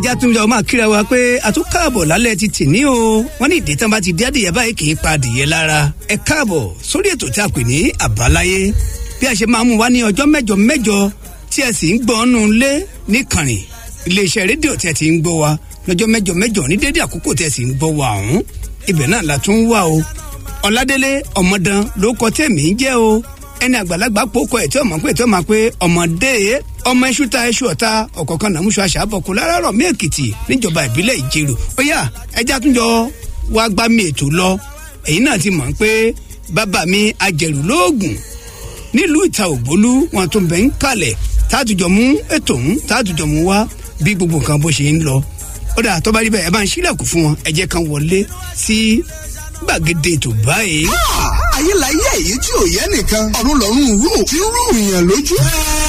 ìjà tún jọ máa kíra wa pé a tún káàbọ̀ lálẹ́ ti tì ní o wọ́n ní ìdí tán bá ti dé adìyẹ báyìí kì í pa adìyẹ lára ẹ káàbọ̀ sórí ètò tí a pè ní àbáláyé bí a ṣe máa mú wa ní ọjọ́ mẹ́jọ mẹ́jọ tí ẹ sì ń gbọ́ ọ́nù lé níkànnì iléeṣẹ́ rédíò tí ẹ ti ń gbọ́ wa lọ́jọ́ mẹ́jọ mẹ́jọ ní dédé àkókò tí ẹ sì ń gbọ́ wa ọ̀hún ibẹ̀ náà la tún wà o ọ̀làdélé ọmọdán ló kọ tẹ̀mí jẹ́ o ẹni àgbàlagbà pòkọ ẹ̀ tí ọmọ pé tí ọmọ pé ọmọdé ọmọ iṣu ta iṣu ọ̀ta ọ̀kọ̀ọ̀kan nàmúṣọ àṣàbọ̀kù láràárọ̀ mí èkìtì níjọba ìbílẹ̀ ìjẹrò ó yá ẹja tún jọ wá gbá mi ètò lọ ẹ̀yin náà ti mọ̀ pé bàbá mi ajẹ̀rù lóògùn nílùú ìta ògbólú wọn tún bẹ̀ ń kalẹ̀ tààtùjọ mú ètò ń tààtùjọ mú wá bí gbogbo nǹkan bó ṣe ń lọ ó dà tó bá rí bẹ́ẹ̀ ẹ bá ń ṣílẹ̀kùn fún wọn ẹ jẹ́ kan wọlé sí gbàgede ètò báyìí. ayé la yé èyí tí ò yẹ nìkan ọ̀run lọ́rùn rú tí ń rú ìyàn lójú.